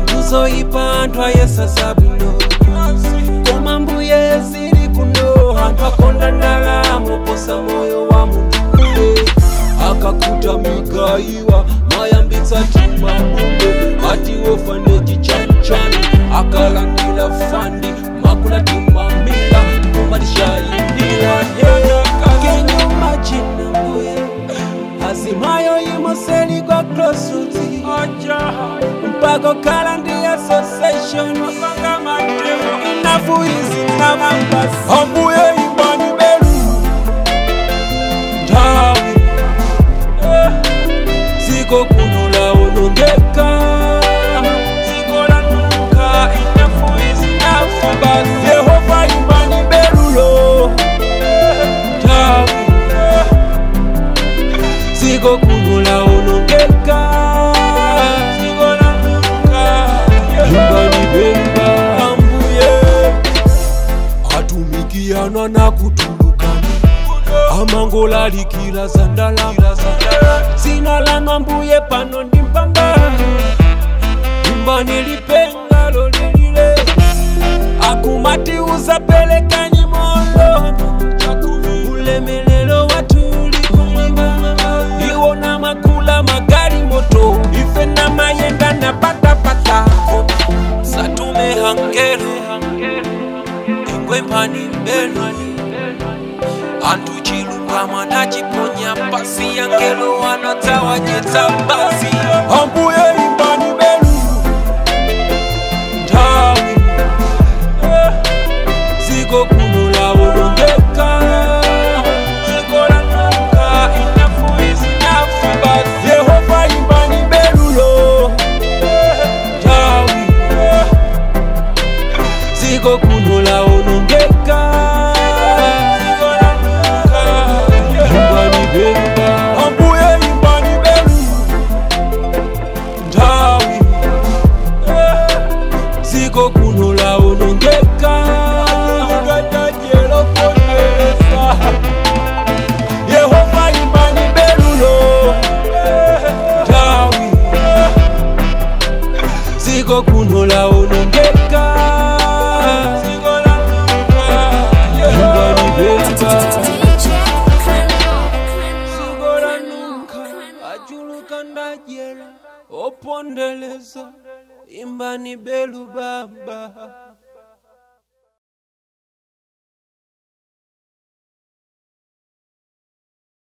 kuzoyipa anthu ayesasa bwino koma mbuye zili kuno anthu akonda ndalama posa moyo wa munthu akakuta mikaiwa mayambitsa timamumbe ati wofane chichanchani akalandila fandi makula timamila kumatishayindila kenyo machina mbuye azimayo imoseli kwa klosuti mpaka kala ndi association inafu izi namambasi ambuye imbani belu nthawi ziko kuno laonongeka ziko lanuka inafu izi nafu basi yehova imbani belulo nthawi ziko kuno laonongeka ziko lanuka imbani bemba ambuye atumikiana na kutulukana amangolalikila zandala zina lano mbuye pano ndi mpamba imbani lipenga lolilile akumati uzapelekanyi molono ulemelelo watuli kumwamba iwo na makula magari moto ife na mayenda na patapata satume hangelo ingwe mpani mbelo antu chilungama na chiponya pasi yangelo wanatawanyetsa basi ambuye imbani belu nthawi ziko kuno laonongeka ziko lanuka inafu izi nafu basi yehova imbani belulo nthawi ziko kuno laonongeka ziko lanuka imbani bemba ambuye imbani belu nthawi ziko kuno laonongeka yehova imbani belulo nthawi ziko kuno laonongeka ziko lanuka imbani bemba ziko lanuka achuluka ndajera opondeleza imbani belu baba